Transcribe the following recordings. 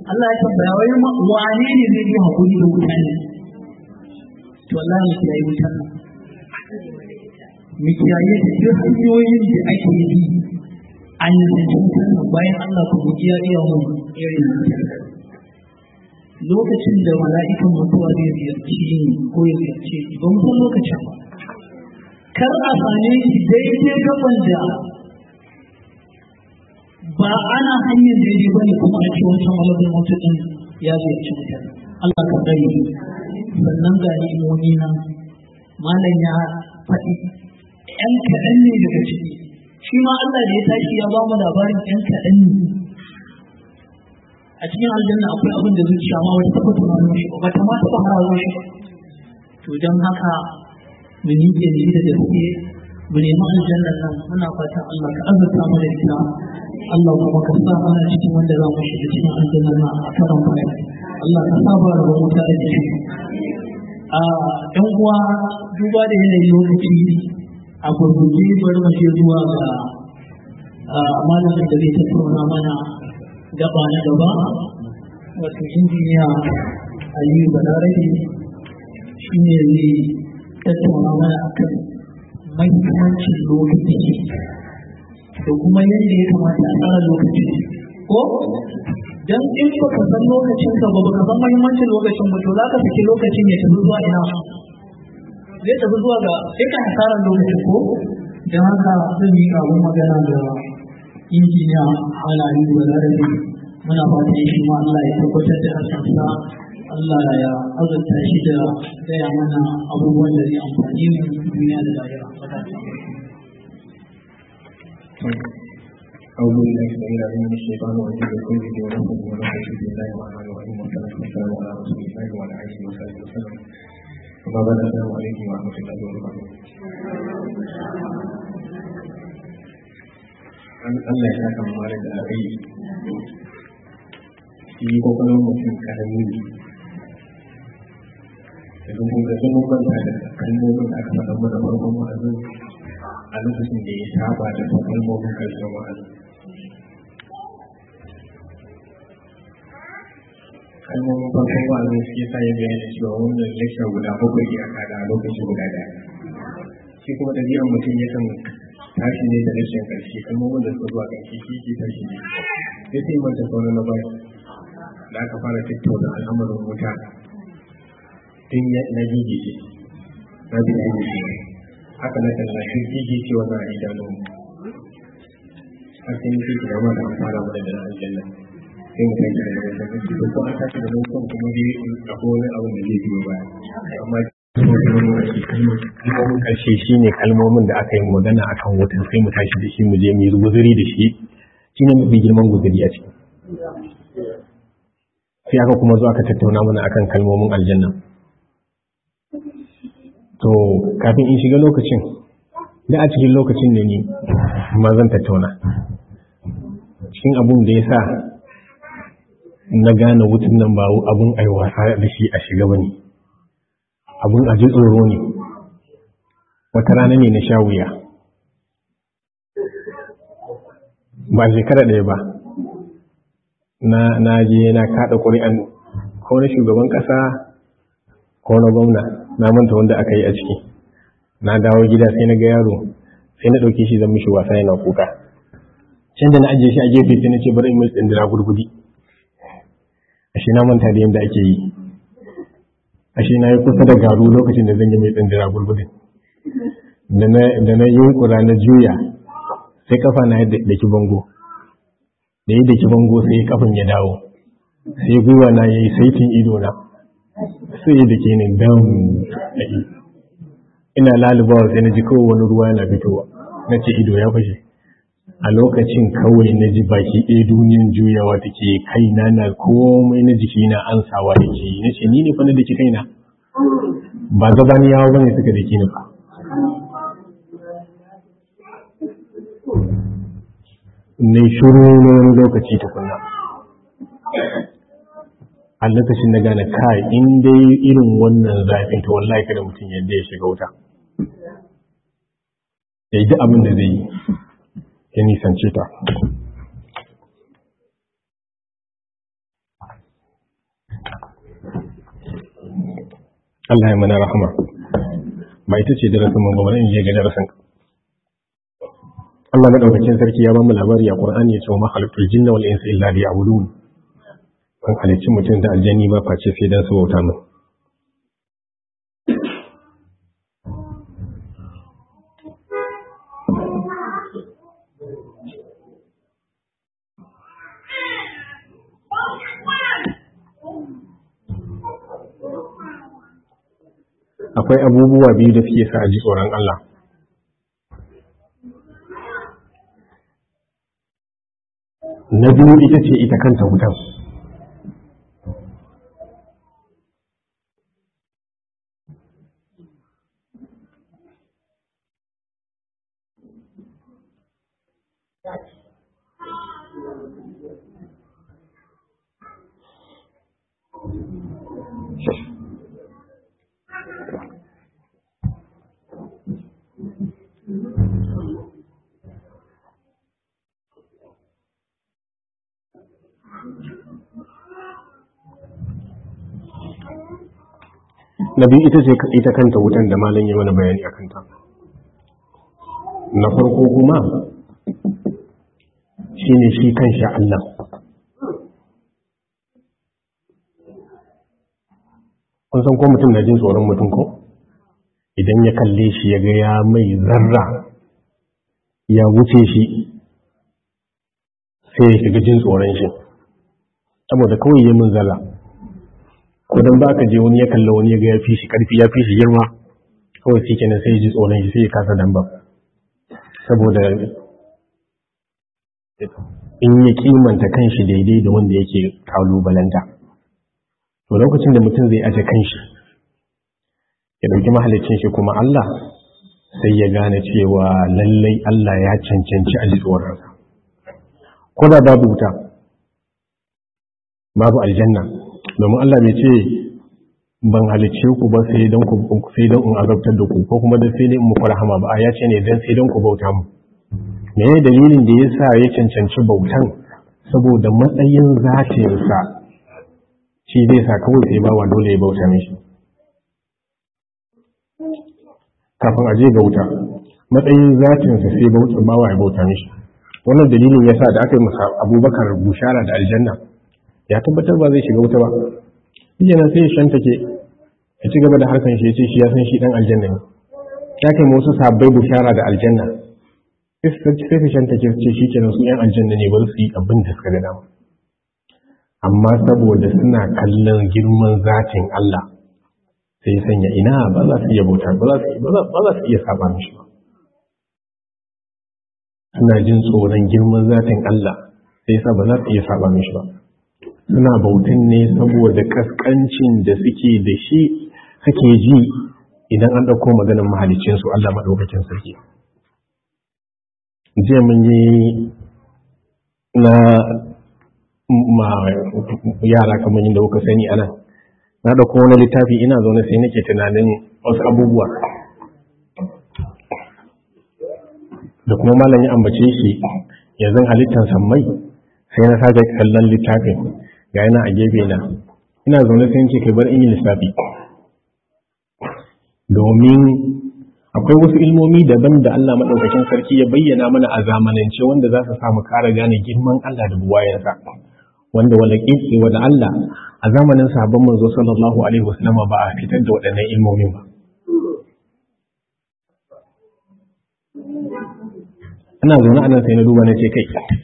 Allah ya tambaya wai wane ne zai yi hakuri da wuta ne to Allah ya kiyaye wutar nan mu kiyaye da duk hanyoyin da ake yi an yi da wutar nan bayan Allah ku guji ya iya mu irin wutar lokacin da mala'ikan mutuwa zai ziyarci ni ko ya ziyarce ni ba mu san lokacin ba kar a same shi daidai gaban da ba ana hanyar daidai ba ne kuma a ce wancan malamin mutu ɗin ya ziyarci mutum Allah ka tsare sannan ga ni'imomi nan malam ya faɗi ‘yan kaɗan ne daga ciki shi ma Allah da ya tashi ya ba mu labarin ‘yan kaɗan ne a cikin aljanna akwai abin da zuciya ma wata taɓa tunanin shi ba ta ma taɓa harawa shi ba to don haka mu miƙe ne da gaske mu nemi aljannan nan muna fatan Allah ka azurta mu da ita Allah kuma ka sa mana cikin wanda za mu shiga cikin aljannan nan a karan baya Allah ka sa ba da wuta da shi a ɗan uwa duba da yanayin lokaci a gurguje bari mu je zuwa ga malamin da zai tattauna mana gaba na gaba wato injiniya Aliyu Balarabe shi ne zai tattauna mana akan mahimmancin lokaci da kuma yadda ya kamata a tsara lokaci ko dan in ba ka san lokacin ka ba ka san mahimmancin lokacin ba to za ka saki lokacin ya tafi zuwa ina zai tafi zuwa ga sai ka hasarar lokaci ko don haka zan yi abun magana da injiniya halayi da larabi muna fatan shi ma Allah ya tabbatar da hasansa Allah ya azurta shi da gaya mana abubuwan da zai amfani mu duniya da lahira. أعوذ بالله السميع العليم من الشيطان الرجيم من كل ونفسه ونفسه بسم الله الرحمن الرحيم والصلاة والسلام على رسول الله وعلى آله وصحبه وسلم وما بعد السلام عليكم ورحمة الله وبركاته Allah ya saka mu da alheri shi kokarin mutum karami ne yanzu kun ga sun manta da kalmomin da aka faɗa mana farkon wa'azin a lokacin da ya saba da kalmomin karshen wa'azin kalmomin farkon wa'azin shi yasa ya bayyana cewa wannan lecture guda bakwai ya kada a lokaci guda daya shi kuma ɗabi'ar mutum yakan tashi ne da lecture ƙarshe kalmomin da suka zuwa ƙarshe shi ke tashi ne sai sai manta sauran na baya da aka fara tattauna al'amarin wuta tun na gigi ce na bi gigi ce haka na kalla shi gigi ce wa na idanu har sai mutum ke yamma da fara mana da aljanna sai mu tashi da nan sai ko ko an tashi da nan kan kuma dai akwai wani abin da zai biyo baya amma kalmomin karshe shi ne kalmomin da aka yi magana akan wutan sai mu tashi da shi mu je mu yi guzuri da shi shi ne mafi girman guzuri a ciki sai aka kuma zo aka tattauna mana akan kalmomin aljanna to kafin in shiga lokacin da a cikin lokacin da ni ma zan tattauna cikin abun da ya sa na gane wutan nan ba abun aiwasa da shi a shiga ba ne abun a ji tsoro ne wata rana ne na sha wuya ba shekara ɗaya ba na je na kaɗa ƙuri'an ko na shugaban ƙasa ko na gwamna na manta wanda aka yi a ciki na dawo gida sai na ga yaro sai na ɗauke shi zan mishi wasa yana kuka can da na ajiye shi a gefe sai na ce bari in mai tsindira gurgudi ashe na manta da yadda ake yi ashe na yi kusa da garu lokacin da zan yi mai tsindira gurgudin da na yunkura na juya sai kafa na yadda da ki bango da yi da ki bango sai kafin ya dawo sai gwiwa na ya yi saitin ido na sai da ke ne dam ina lalubawa sai na ji kawai wani ruwa yana fitowa na ce ido ya fashe a lokacin kawai na ji baki ɗaya duniyan juyawa take kaina na komai na jiki na ansawa da ke na ce ni ne fa na da ki kaina ba gabaniyawa ba ne suka da ki nufa ne shuru na wani lokaci tukuna a lokacin na gane kai in dai irin wannan zafin ta wallahi kada mutum yadda ya shiga wuta ya yi duk abin da zai yi ya nisance ta Allah ya mana rahama ba ita ce darasin mu ba in je ga darasin Allah madaukakin sarki ya ba mu labari a Qur'ani ya ce ma khalaqtul jinna wal insa illa liya'budun ban halicci mutum da aljanni ba face sai dan su bauta mu akwai abubuwa biyu da suke sa a ji tsoron Allah na biyu ita ce ita kanta wutan na biyu ita ce ita kanta wutan da malam yi mana bayani a kanta na farko kuma shi ne shi kan sha Allah kun san ko mutum na jin tsoron mutum ko idan ya kalle shi ya ga ya mai zarra ya wuce shi sai ya shiga jin tsoron shi saboda kawai yi min zarra ko dan ba ka je wani ya kalla wani ya ga ya fi shi karfi ya fi shi girma kawai shi kenan sai ya ji tsoron shi sai ya kasa dan ba saboda in ya kimanta kanshi daidai da wanda yake kalubalanta to lokacin da mutum zai aje kanshi ya dauki mahalicin shi kuma Allah sai ya gane cewa lallai Allah ya cancanci a ji tsoronsa ko da babu wuta babu aljanna domin Allah bai ce ban halicce ku ba sai don ku sai don in azabtar da ku ko kuma da sai dai in muku rahama ba ya ce ne dan sai don ku bauta mu me ne dalilin da yasa ya cancanci bautan saboda matsayin zatin sa shi zai sa kawai sai bawa dole ya bauta mishi kafin aje ga wuta matsayin zatin sa sai bauta bawa ya bauta mishi wannan dalilin yasa da aka yi masa Abubakar bushara da aljanna ya tabbatar ba zai shiga wuta ba yana sai ya shanta ke ya ci gaba da harkan shi ya ce shi ya san shi dan aljanna ne ya kai wasu sabbai bushara da aljanna sai su shanta ke ce shi kenan su yan aljanna ne bari su yi abin da suka ga dama amma saboda suna kallon girman zatin Allah sai ya sanya ina ba za su iya bauta ba za su iya saba mishi ba suna jin tsoron girman zatin Allah sai yasa ba za su iya saba mishi ba suna bautan ne saboda kaskancin da suke da shi suke ji idan an ɗauko maganin mahalicinsu Allah maɗaukakin sarki. Jiya mun yi na ma yara kamar yadda kuka sani ana na ɗauko wani littafi ina zaune sai nake tunanin wasu abubuwa da kuma malam ya ambace shi yanzu halittar sammai sai na sake kallon littafin ga yana a gefe na ina zaune sai ce kai bar in yi lissafi domin akwai wasu ilmomi daban da Allah maɗaukakin sarki ya bayyana mana a zamanance wanda za su samu kara gane girman Allah da buwayensa wanda wanda ƙiƙi wanda Allah a zamanin sabon manzo sallallahu alaihi wasallam ba a fitar da waɗannan ilmomin ba ana zaune anan sai na duba na ce kai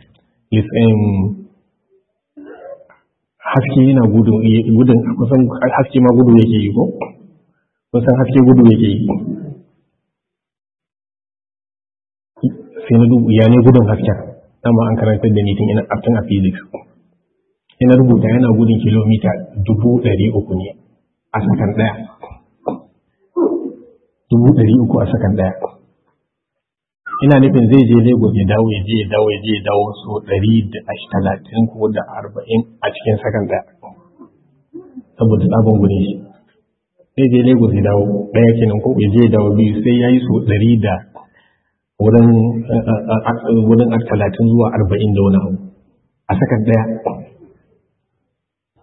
haske yana gudun kusan haske ma gudu yake yi ko kusan haske gudu yake yi sai na dubu ya ne gudun hasken dama an karantar da ni tun ina tun a physics ina rubuta yana gudun kilomita dubu ɗari uku ne a sakan ɗaya dubu ɗari uku a sakan ɗaya ina nufin zai je lagos ya dawo ya je ya dawo ya je ya dawo so ɗari da talatin ko da arba'in a cikin sakan ɗaya saboda tsabon gudun shi zai je lagos ya dawo ɗaya kenan ko ya je ya dawo biyu sai ya yi so ɗari da wurin talatin zuwa arba'in da wani abu a sakan ɗaya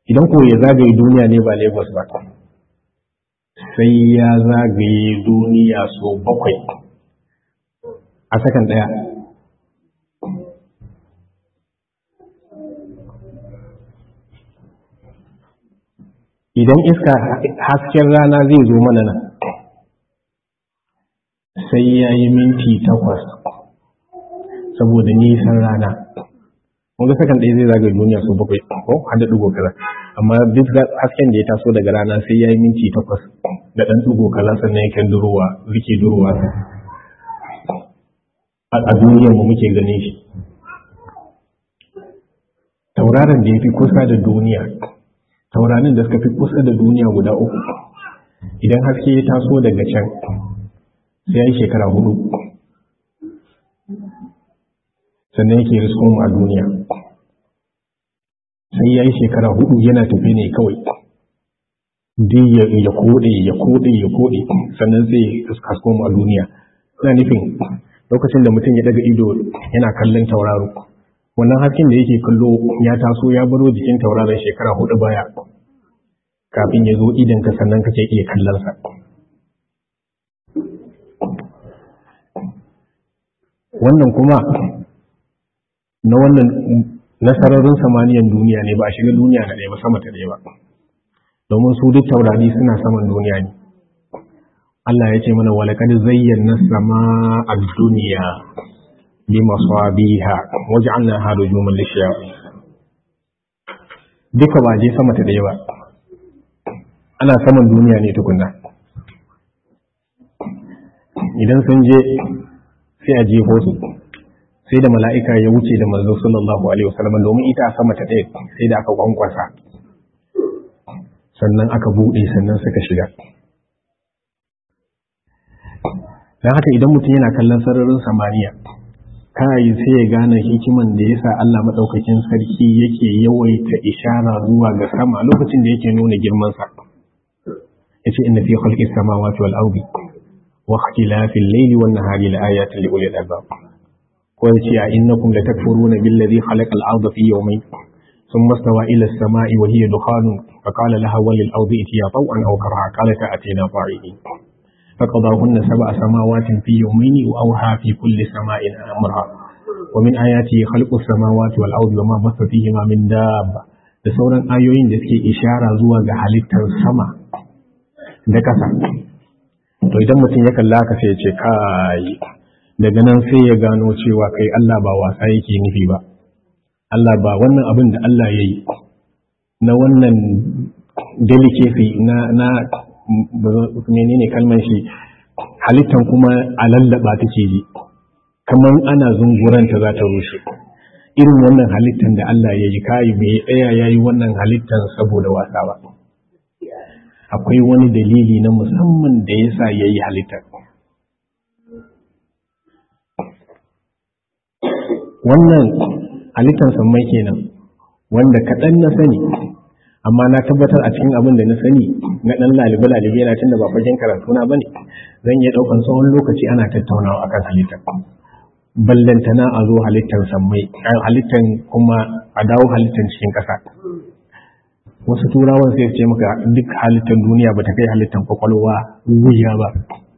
idan ko ya zagaye duniya ne ba lagos ba sai ya zagaye duniya so bakwai a sakan ɗaya idan iska hasken rana zai zo mana nan sai ya yi minti takwas saboda nisan rana wanda sakan ɗaya zai zagaye duniya so bakwai ko hada ɗigo kaza amma duk hasken da ya taso daga rana sai ya yi minti takwas da ɗan ɗigo kaza sannan yakan durowa rike durowa a duniyar mu muke ganin shi tauraron da ya fi kusa da duniya taurarin da suka fi kusa da duniya guda uku idan haske ya taso daga can sai ya yi shekara hudu sannan yake risko mu a duniya sai ya yi shekara hudu yana tafi ne kawai duk ya kode ya kode ya kode sannan sai hasko mu a duniya ina nufin lokacin da mutum ya daga ido yana kallon tauraro wannan hasken da yake kallo ya taso ya baro jikin tauraron shekara hudu baya kafin ya zo idanka sannan kake iya kallonsa wannan kuma na wannan nasararin samaniyan duniya ne ba a shiga duniya na ɗaya ba sama ta ɗaya ba domin su duk taurari suna saman duniya ne Allah ya ce mana walakad zayyana sama a duniya bimasabiha waj'alnaha rujuman lishayatin duka ba je sama ta daya ba ana saman duniya ne tukunna idan sun je sai a jefo su sai da mala'ika ya wuce da manzo sallallahu alaihi wasallam domin ita a sama ta daya sai da aka kwankwasa sannan aka bude sannan suka shiga don haka idan mutum yana kallon sararin samaniya kai sai ya gane hikiman da yasa Allah madaukakin sarki yake yawaita ishara zuwa ga sama lokacin da yake nuna girman sa yace inna fi khalqis samawati wal ardi wa ikhtilafil layli wan nahari la ayatin li ulil albab ko yace a innakum latakfuruna billadhi khalaqal arda fi yawmayn ثم استوى إلى السماء وهي دخان فقال لها وللأرض ائتيا طوعا أو كرها قالتا أتينا طائعين فقضاهن سبع سماوات في يومين وأوحى في كل سماء أمرها ومن آياته خلق السماوات والأرض وما بث فيهما من دابة da sauran ayoyin da suke ishara zuwa ga halittar sama da ƙasa to idan mutum ya kalla ka sai ya ce kai daga nan sai ya gano cewa kai Allah ba wasa yake nufi ba Allah ba wannan abin da Allah ya yi na wannan delicacy na na menene kalmar shi halittan kuma a lallaba take ji kamar ana zunguranta za ta rushe irin wannan halittan da Allah ya yi kayi bai tsaya ya yi wannan halittan saboda wasa ba akwai wani dalili na musamman da ya sa ya yi halittar wannan halittan sammai kenan wanda kaɗan na sani amma na tabbatar a cikin abin da na sani na ɗan lalibe lalibe yana tunda ba fagen karatu na bane zan iya ɗaukan tsawon lokaci ana tattaunawa akan halittar ballantana a zo halittar sammai halittar kuma a dawo halittar cikin ƙasa wasu turawan sai ce maka duk halittar duniya ba ta kai halittar kwakwalwa wuya ba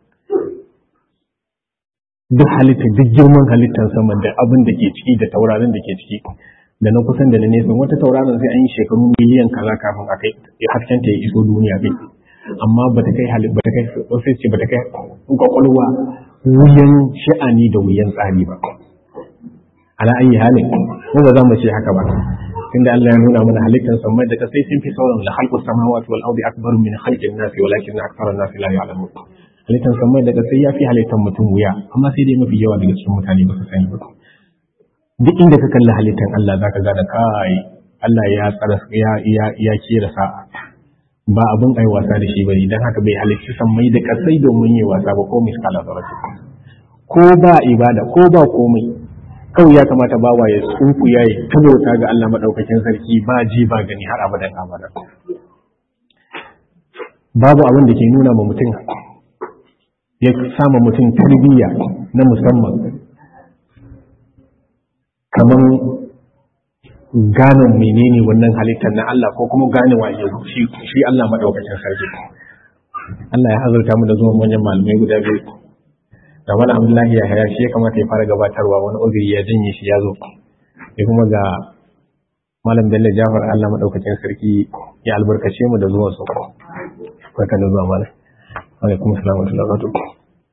duk halittar duk girman halittar sama da abin da ke ciki da taurarin da ke ciki da na kusan da na nesa wata tauraron sai an yi shekaru miliyan kaza kafin a kai hasken ta ya iso duniya kai amma ba ta kai halitta ba ta kai sai ce ba ta kai kwakwalwa wuyan sha'ani da wuyan tsari ba ala ayi halin mu ba za mu ce haka ba tunda Allah ya nuna mana halittar samai da kasai sun fi sauran la khalqu samawati wal ardi akbaru min khalqin nasi walakin akthara nasi la ya'lamun halittar samai da kasai ya fi halittar mutum wuya amma sai dai mafi yawa daga cikin mutane ba su sani ba duk inda ka kalli halittar Allah zaka gane kai Allah ya tsara ya ya ya kira sa'a ba abin ai wasa da shi bane dan haka bai halitta sammai da kasai domin yi wasa ba ko miskala zarati ko ba ibada ko ba komai kawai ya kamata bawa ya tsufu ya yi tabauta ga Allah madaukakin sarki ba ji ba gani har abadan abada babu abin da ke nuna ma mutum ya sama mutum tarbiyya na musamman kamar gane menene wannan halittar na Allah ko kuma gane waje shi shi Allah madaukakin sarki Allah ya azurta mu da zuwan manyan malamai guda biyu da wani Abdullahi ya haya shi ya kamata ya fara gabatarwa wani uzuri ya janye shi ya zo sai kuma ga malam Bello Jafar Allah madaukakin sarki ya albarkace mu da zuwan su barka da zuwa malam alaikum assalam wa rahmatullahi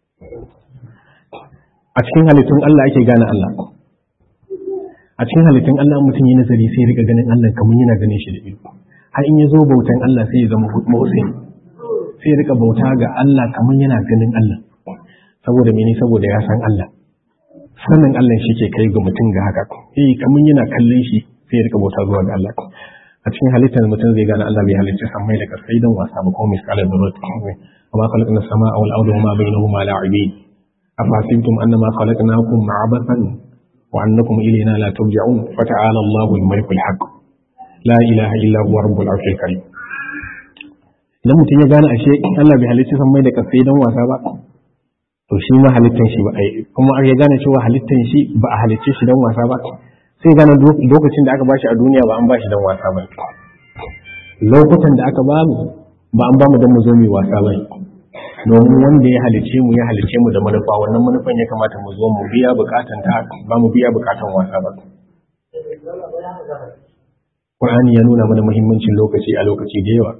a cikin halittun Allah ake gane Allah a cikin halittun Allah mutum yi nazari sai rika ganin Allah kamar yana ganin shi da ido har in ya zo bautan Allah sai ya zama motsin sai rika bauta ga Allah kamar yana ganin Allah saboda mene saboda ya san Allah sanin Allah shi ke kai ga mutum ga haka eh kamar yana kallon shi sai ya rika bauta zuwa ga Allah a cikin halittar mutum zai gane Allah bai halicci sammai da kasai don wasa ba kuma misalan da rot amma khalaqna samaa wal arda wama bainahuma la'ibin afasibtum annama khalaqnakum abathan وأنكم إلينا لا ترجعون فتعالى الله الملك الحق لا إله إلا هو رب العرش الكريم idan mutum ya gane ashe Allah bai halicci san mai da kasai don wasa ba to shi ma halittan shi ba ai kuma ya gane cewa halittan shi ba a halicce shi don wasa ba sai gane lokacin da aka bashi a duniya ba an bashi don wasa ba lokutan da aka bamu ba an bamu don mu zo mu wasa ba domin wanda ya halice mu ya halice mu da manufa wannan manufan ya kamata mu zo mu biya bukatan ta ba mu biya bukatan wasa ba Qur'ani ya nuna mana muhimmancin lokaci a lokaci da yawa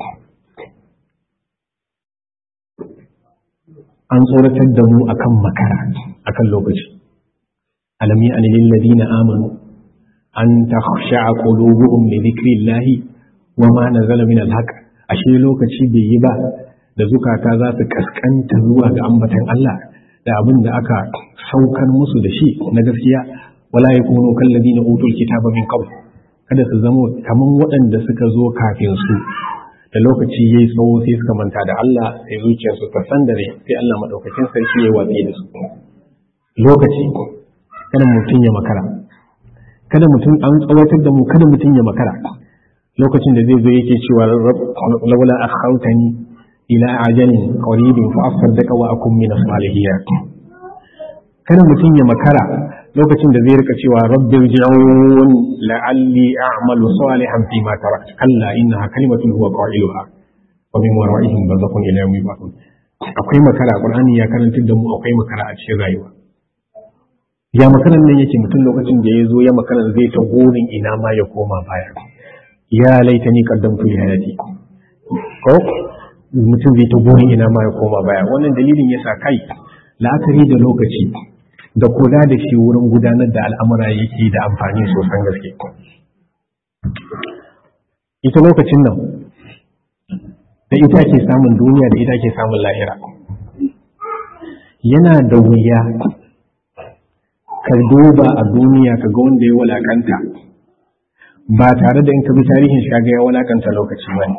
an tsoratar da mu akan makara akan lokaci alam ya lil ladina amanu an takhsha'a qulubuhum li dhikrillahi wa ma nazala min al-haqq ashe lokaci bai yi ba da zukata za su kaskanta zuwa ga ambatan Allah da abin da aka saukar musu da shi na gaskiya wala yakunu kalladina utul kitaba min qabl kada su zamo kaman waɗanda suka zo kafin su da lokaci yayi tsawo sai suka manta da Allah sai zuciyarsu ta sandare sai Allah madaukakin sarki ya watsi da su lokaci kada mutum ya makara kada mutum an tsawatar da mu kada mutum ya makara lokacin da zai zo yake cewa laula akhautani ila ajalin qaribin fa asaddaka wa akum min as-salihin kada mutum ya makara lokacin da zai rika cewa rabbi irji'un la'alli a'malu salihan fi ma taraktu kalla innaha kalimatun huwa qailuha wa min wara'ihim barzakhun ila yawmi yub'athun akwai makara qur'ani ya karantar da mu akwai makara a cikin rayuwa ya makaran nan yake mutum lokacin da ya zo ya makaran zai ta gurin ina ma ya koma baya ya laitani qaddamtu li hayati ko mutum zai ta gurin ina ma ya koma baya wannan dalilin yasa kai la'akari da lokaci da kula da shi wurin gudanar da al'amura yake da amfani sosan gaske ita lokacin nan da ita ke samun duniya da ita ke samun lahira yana da wuya ka duba a duniya ka ga wanda ya walakanta ba tare da in ka bi tarihin shi ga ya walakanta lokaci ba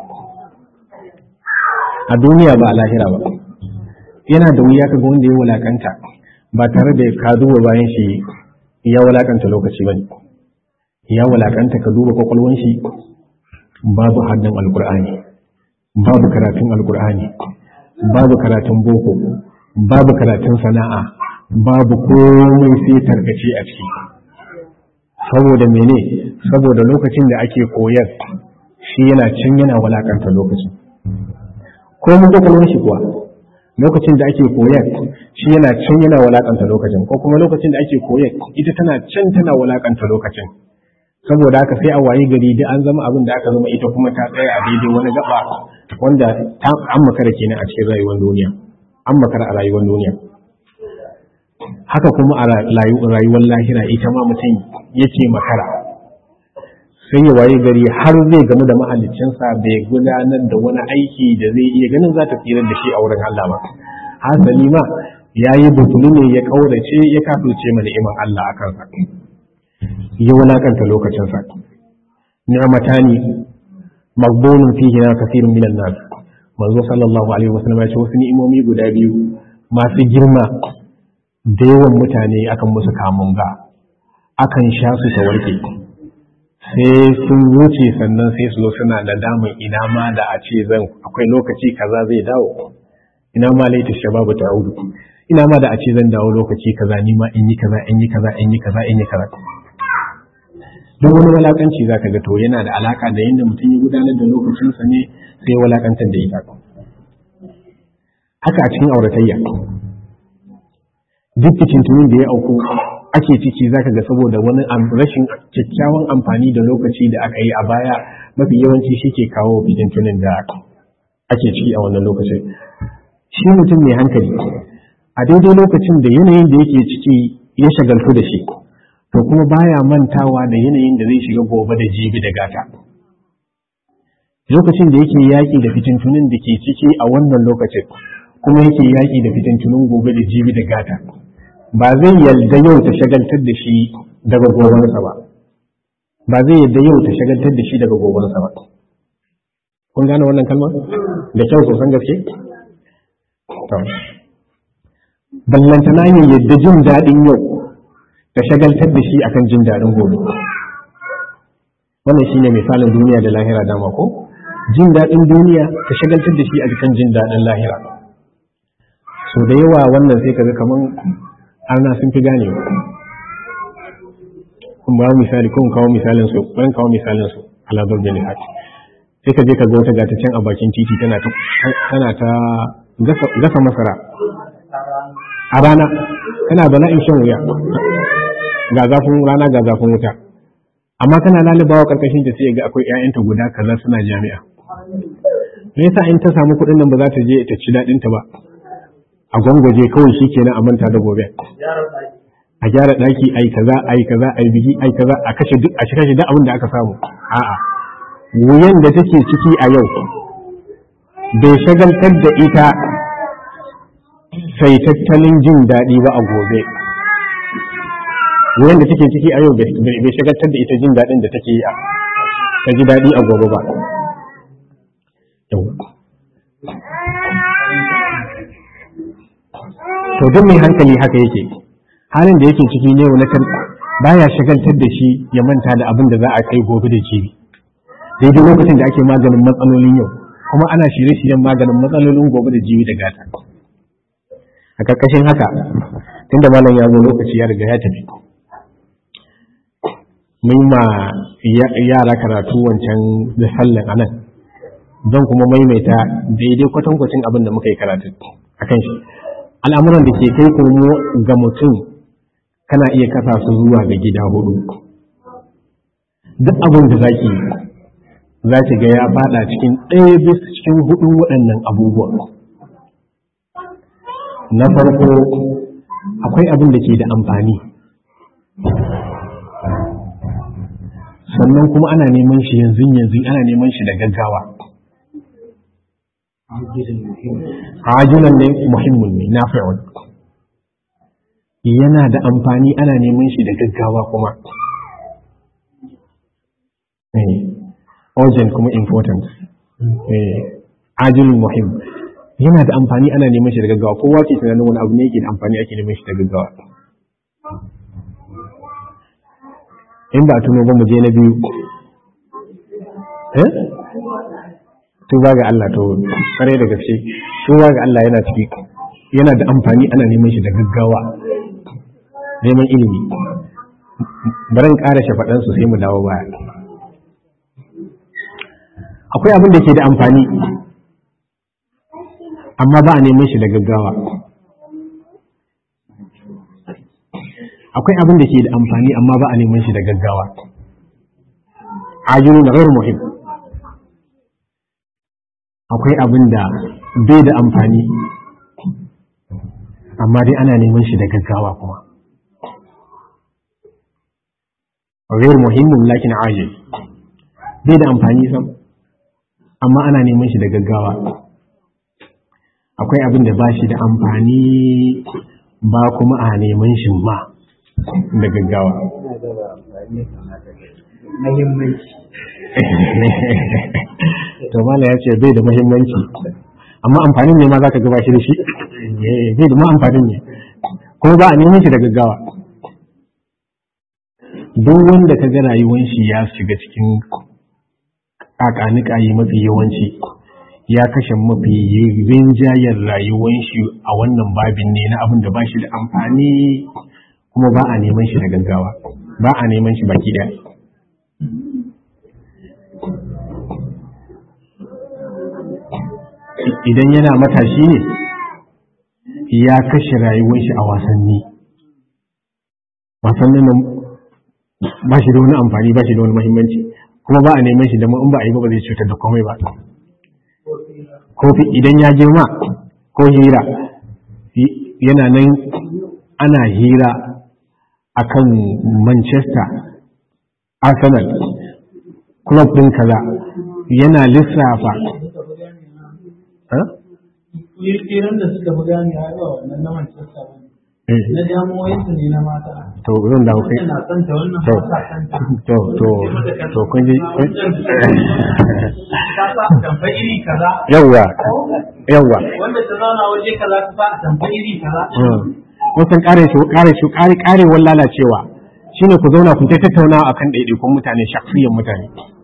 a duniya ba a lahira ba yana da wuya ka ga wanda ya walakanta ba tare da ka duba bayan shi ya walakanta lokaci ba ya walakanta ka duba kwakwalwan shi babu haddan alkur'ani babu karatun alkur'ani babu karatun boko babu karatun sana'a babu komai sai tarkace a ciki saboda mene saboda lokacin da ake koyar shi yana can yana walakanta lokacin ko mun kwakwalwan shi kuwa lokacin da ake koyar shi yana can yana walakanta lokacin ko kuma lokacin da ake koyar ita tana can tana walakanta lokacin saboda haka sai a waye gari da an zama abin da aka zama ita kuma ta tsaya a daidai wani gaba wanda an makara kenan a cikin rayuwar duniya an makara a rayuwar duniya haka kuma a rayuwar lahira ita ma mutum yake makara sai ya waye gari har zai gamu da mahaliccinsa bai gudanar da wani aiki da zai iya ganin za ta tsirar da shi a wurin Allah ba hasali ma ya yi butulu ne ya kaurace ya kafirce ma ni'imar Allah a kansa ya wulakanta lokacinsa ni'matani magbunun fihi na kafirun minan nas manzo sallallahu alaihi wasallam ya ce wasu ni'imomi guda biyu masu girma da yawan mutane akan musu kamun ga akan sha su ta warke sai sun wuce sannan sai su zo suna da damun ina ma da a ce zan akwai lokaci kaza zai dawo ina ma laita shababu ta audu ina ma da a ce zan dawo lokaci kaza ni ma in yi kaza in yi kaza in yi kaza in yi kaza duk wani walakanci zaka ga to yana da alaka da yadda mutum ya gudanar da lokacinsa ne sai walakantar da ita haka a cikin auratayya duk fitintunin da ya auku ake ciki zaka ga saboda wani rashin kyakkyawan amfani da lokaci da aka yi a baya mafi yawanci shi ke kawo fitintunin da ake ciki a wannan lokacin shi mutum mai hankali a daidai lokacin da yanayin da yake ciki ya shagaltu da shi to kuma baya mantawa da yanayin da zai shiga gobe da jibi da gata lokacin da yake yaƙi da fitintunin da ke ciki a wannan lokacin kuma yake yaƙi da fitintunin gobe da jibi da gata ba zai yarda yau ta shagaltar da shi daga gobansa ba ba zai yarda yau ta shagaltar da shi daga gobansa ba kun gane wannan kalmar da kyau sosan gaske ballantana ya yadda jin daɗin yau ta shagaltar da shi akan jin daɗin gobe wannan shine misalin duniya da lahira dama ko jin daɗin duniya ta shagaltar da shi a kan jin daɗin lahira so da yawa wannan sai kaga kaman ana sun fi gane kun ba misali kun kawo misalin su kun kawo misalin su ala darbin hati sai ka je ka ga wata gata can a bakin titi tana ta tana ta gasa masara a rana tana bala'in shan wuya ga zafin rana ga zafin wuta amma kana lalibawa karkashin ta sai ga akwai ƴaƴanta guda kaza suna jami'a me yasa in ta samu kuɗin nan ba za ta je ta ci daɗin ta ba a gwangwaje kawai shikenan a manta da gobe a gyara ɗaki ai kaza ai kaza ai biki ai kaza a kashe duk a kashe duk abin da aka samu a'a wuyan da take ciki a yau bai shagaltar da ita sai tattalin jin daɗi ba a gobe wuyan da take ciki a yau bai shagaltar da ita jin daɗin da take yi ta ji daɗi a gobe ba to duk mai hankali haka yake halin da yake ciki ne na kan baya shagaltar da shi ya manta da abin da za a kai gobe da jibi daidai lokacin da ake maganin matsalolin yau kuma ana shirye-shiryen maganin matsalolin gobe da jibi da gata a karkashin haka tunda malam ya zo lokaci ya riga ya tafi mun ma yara karatu wancan da sallan anan don kuma maimaita daidai kwatankwacin abin da muka yi karatu a kan shi al'amuran da ke kai komo ga mutum kana iya kasa su zuwa ga gida hudu duk abin da zaki za ki ga ya fada cikin ɗaya bisa cikin hudun waɗannan abubuwa na farko akwai abin da ke da amfani sannan kuma ana neman shi yanzu yanzu ana neman shi da gaggawa ajilan ne muhimmin ne na fi'un yana da amfani ana neman shi da gaggawa kuma urgent kuma important ajilin muhim yana da amfani ana neman shi da gaggawa kowa ke tunanin wani abu ne yake da amfani ake neman shi da gaggawa in ba tuno ba mu je na biyu eh tuba ga Allah to kare da gaske tuba ga Allah yana ciki yana da amfani ana neman shi da gaggawa neman ilimi baran ƙara shafaɗan su sai mu dawo baya akwai abin da ke da amfani amma ba a neman shi da gaggawa akwai abin da ke da amfani amma ba a neman shi da gaggawa ajiyar da gairu muhim akwai abin da bai da amfani amma dai ana neman shi da gaggawa kuma gairu muhimmin lakin ajiyar bai da amfani sam amma ana neman shi da gaggawa akwai abin da ba shi da amfani ba kuma a neman shi ma da gaggawa to mala ya ce bai da mahimmanci amma amfanin ne ma za ka gaba shi da shi bai da ma amfanin ne kuma ba a neman shi da gaggawa duk wanda ka ga rayuwan shi ya shiga cikin kakanikayi mafi yawanci ya kashe mafi rinjayen rayuwan shi a wannan babin ne na abin da ba shi da amfani kuma ba a neman shi da gaggawa ba a neman shi baki ɗaya idan yana matashi ne ya kashe rayuwar shi a wasanni wasannin nan ba shi da wani amfani ba shi da wani mahimmanci kuma ba a neman shi da in ba a yi ba ba zai cutar da komai ba ko idan ya girma ko hira yana nan ana hira akan Manchester Arsenal club din kaza yana lissafa Kiran da suka fi gane a yawa wannan na Manchester ba na damuwoyinsu ne na mata. to zan dawo kai Wannan na santa wannan to ba sa santa. to to to kun ji Ta sa a tamfa iri kaza. yawwa yawwa Wanda ta zauna waje kaza ta sa a tamfa iri kaza. wasan kare shi kare shi kare karewar lalacewa shine ku zauna ku ta tattaunawa akan ɗaiɗaikun mutane shakhsiyan mutane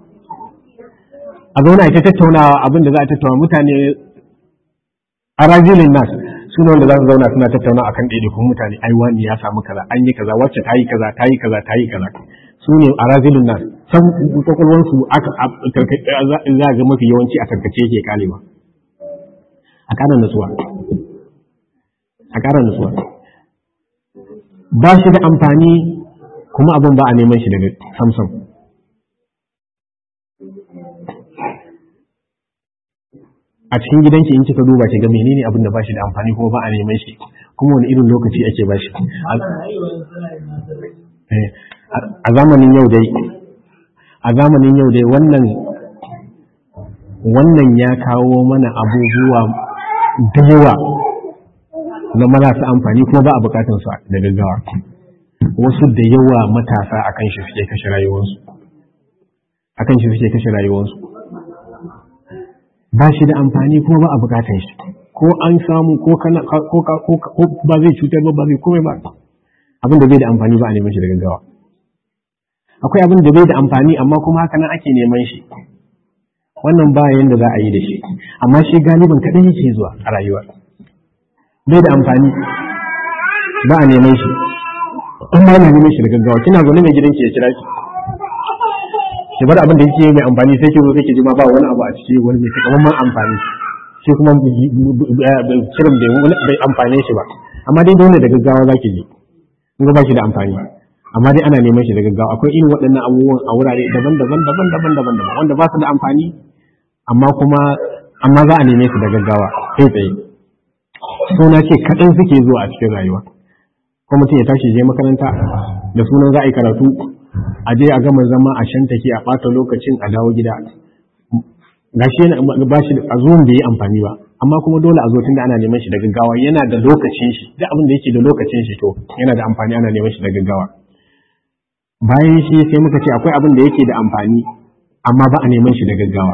a zauna ita tattaunawa abin da za a tattauna mutane a rajilin nas su ne wanda za su zauna suna tattauna akan ɗaiɗaikun mutane ai wani ya samu kaza an yi kaza wacce ta yi kaza ta yi kaza ta yi kaza su ne a rajilin nas can kwakwalwansu aka za ga mafi yawanci a tarkace yake kalewa a ƙara nutsuwa a ƙara nutsuwa ba shi da amfani kuma abin ba a neman shi daga samsam a cikin gidanki in kika duba ki ga menene abin da ba shi da amfani kuma ba a neman shi kuma wani irin lokaci ake ba shi Eh, a zamanin yau dai a zamanin yau dai wannan wannan ya kawo mana abubuwa da yawa na marasa amfani kuma ba a bukatun su da gaggawa wasu da yawa matasa akan shi suke kashe rayuwarsu akan shi suke kashe rayuwarsu ba shi da amfani kuma ba a bukatun shi ko an samu ko kana ko ko ba zai cutar ba ba zai komai ba abin da bai da amfani ba a neman shi da gaggawa akwai abin da bai da amfani amma kuma haka nan ake neman shi wannan ba yanda za a yi da shi amma shi galibin kaɗai yake zuwa a rayuwa bai da amfani ba a neman shi in ba na neman shi da gaggawa kina zaune mai gidanki ya kira ki ki bar abin da yake mai amfani sai ki zo sai ki ji ma ba wani abu a ciki wani mai takamaiman amfani shi kuma kiran bai amfane shi ba amma dai dole da gaggawa za ki je in ga ba shi da amfani amma dai ana neman shi da gaggawa akwai irin waɗannan abubuwan a wurare daban-daban daban-daban daban-daban wanda ba su da amfani amma kuma amma za a neme su da gaggawa kai tsaye suna ce kaɗan suke zuwa a cikin rayuwa ko mutum ya tashi je makaranta da sunan za a yi karatu a je a gama zama a shan take a ɓata lokacin a dawo gida gashi yana ba shi a zuwan bai yi amfani ba amma kuma dole a zo tunda ana neman shi da gaggawa yana da lokacin shi duk abin da yake da lokacin shi to yana da amfani ana neman shi da gaggawa bayan shi sai muka ce akwai abin da yake da amfani amma ba a neman shi da gaggawa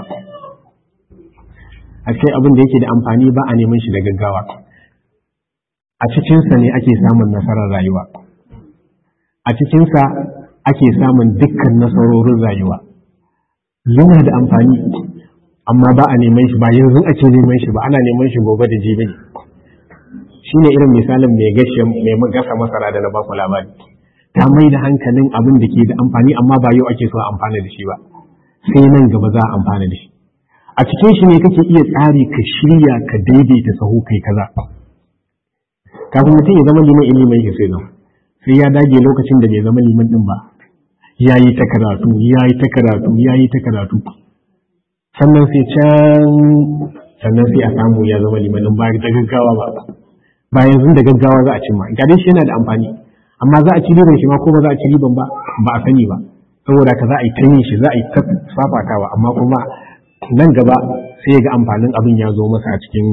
akwai abin da yake da amfani ba a neman shi da gaggawa a cikinsa ne ake samun nasarar rayuwa a cikinsa ake samun dukkan nasarorin rayuwa yana da amfani amma ba a neman shi ba yanzu ake neman shi ba ana neman shi gobe da jibi ne shi ne irin misalin mai gashe mai gasa masara da na baku labari ta mai da hankalin abin da ke da amfani amma ba yau ake so a amfana da shi ba sai nan gaba za a amfana da shi a cikin shi ne kake iya tsari ka shirya ka daidaita sahu kai kaza kafin mutum ya zama liman ilimin shi sai zama sai ya dage lokacin da bai zama liman din ba ya yi ta karatu ya yi ta karatu ya yi ta karatu sannan sai can sannan sai a samu ya zama liman din ba da gaggawa ba ba yanzu da gaggawa za a cimma ga dai shi yana da amfani amma za a ci riban shi ma ko ba za a ci riban ba ba a sani ba saboda ka za a yi ta yin shi za a yi ta fafatawa amma kuma nan gaba sai ga amfanin abin ya zo masa a cikin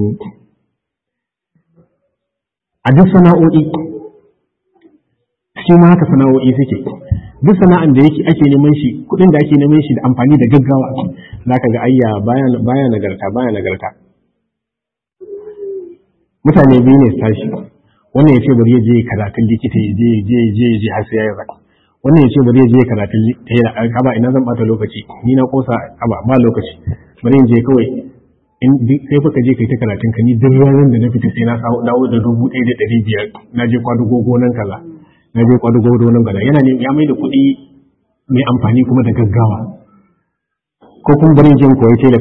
a duk sana'o'i shi ma haka sana'o'i suke duk sana'an da yake ake neman shi kuɗin da ake neman shi da amfani da gaggawa za ka ga ayya baya nagarta baya nagarta mutane biyu ne su tashi wannan ya ce bari ya je karatun likita ya je je je je har sai ya yi wannan ya ce bari ya je karatun tela kaba ina zan bata lokaci ni na kosa kaba ba lokaci bari in je kawai in sai fa ka je kai ta karatun ka ni duk ranar da na fita sai na dawo da dubu ɗaya da ɗari biyar na je kwadugo gonan kaza na je kwadugo gonan kaza yana ne ya mai da kuɗi mai amfani kuma da gaggawa ko kuma bari in je in koyi tela